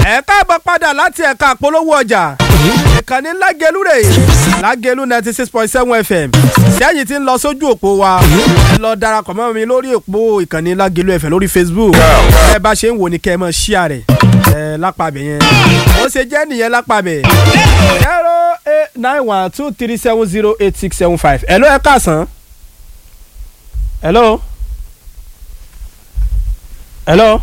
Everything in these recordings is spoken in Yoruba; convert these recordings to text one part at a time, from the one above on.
ẹ káàbọ̀ padà láti ẹ̀ka àpolówó ọjà ìkànnì lágẹ̀lú rè lágẹ̀lú ninety six point seven fm sẹ́yìn tí ń lọ sójú òpó wa ẹ lọ darapọ̀ mọ́ mi lórí òpó ìkànnì lágẹ̀lú fm lórí facebook ẹ bá ṣe ń wò ní kẹ́ ẹ mọ̀ ṣíà rẹ̀ ẹ lápàbẹ̀ yẹn ó ṣe jẹ́ nìyẹn lápàbẹ̀ zero eight nine one two three seven zero eight six seven five hello ẹ káàsán hello hello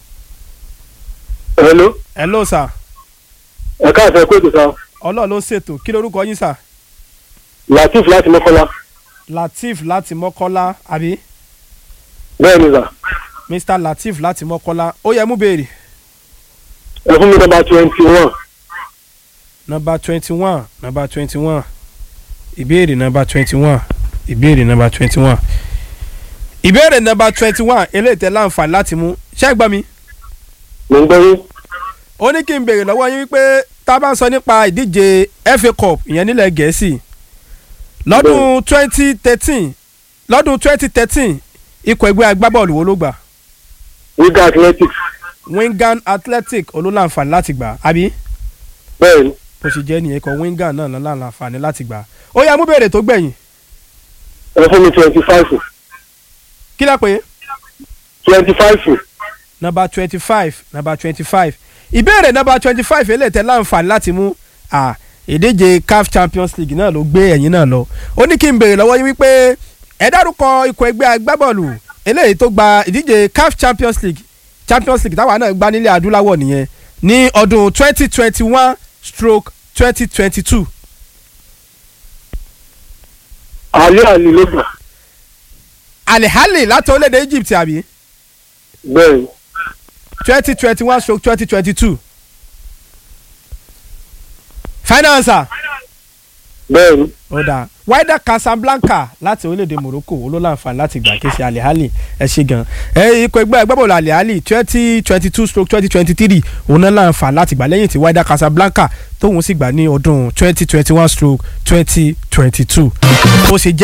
hello hello sir ẹ káàsán kó ètò sá ọlọ́ọ̀ ló ń ṣètò kí lorúkọ yín sir latif láti mọ́kànlá lateef láti mọ́kọ́lá àbí bẹ́ẹ̀ ni sà mr lateef láti mọ́kọ́lá ó yẹ mú béèrè ẹ fún mi nọ́mbà twenty one nọmba twenty one nọmba twenty one ìbéèrè nọmba twenty one ìbéèrè nọmba twenty one ìbéèrè nọmba twenty one eléyìí tẹ́ láǹfààní láti mú ṣé ẹ gbọ́ mi mo ń gbọ́ yín ó ní kí n béèrè lọ́wọ́ yín wípé tá a bá ń sọ nípa ìdíje FA Cup ìyẹn nílẹ̀ Gẹ̀ẹ́sì lọ́dún twenty thirteen lọ́dún twenty thirteen ikọ̀ ẹgbẹ́ agbábọ́ọ̀lù wo ló gbà wiga athletics Wigan Athletic olólànfààní láti gbà àbí bẹ́ẹ̀ ni bó ṣe jẹ́ nìyẹn ikọ̀ Wigan náà ló láǹfààní láti gbà ó yá mú béèrè tó gbẹ̀yìn ẹ fún mi twenty five kí lẹ́ pé twenty five nọmba twenty five nọmba twenty five ìbéèrè nọmba twenty five eléyìí tẹ́ láǹfààní láti mú à ìdíje CAF Champions League náà ló gbé ẹ̀yìn náà lọ ó ní kí n béèrè lọ́wọ́ yín wípé ẹ dárúkọ ikọ̀ ẹgbẹ́ agbábọ́ọ̀lù eléyìí tó gba ìdíje CAF Champions League Champions League táwa náà gbá nílẹ̀ adúláwọ̀ nìyẹn ní ọdún twenty twenty one stroke twenty twenty two alẹ́ àlè ló gbà alihali láti orílẹ̀-èdè Egypt àbí bẹ́ẹ̀ ni twenty twenty one stroke twenty twenty two final answer bẹ́ẹ̀ ni ó dáa Wydad Casablanca láti orílẹ̀-èdè Morocco olólànfààní láti gbà kí ṣe alihali ẹ ṣe gan ẹ ikọ̀ ẹgbẹ́ agbábọ́ọ̀lù alihali twenty twenty two stroke twenty twenty three òun náà láǹfààní láti gbà lẹ́yìn tí Wydad Casablanca tóun sì gbà ní ọdún twenty twenty one stroke twenty twenty two ó ṣe jẹ́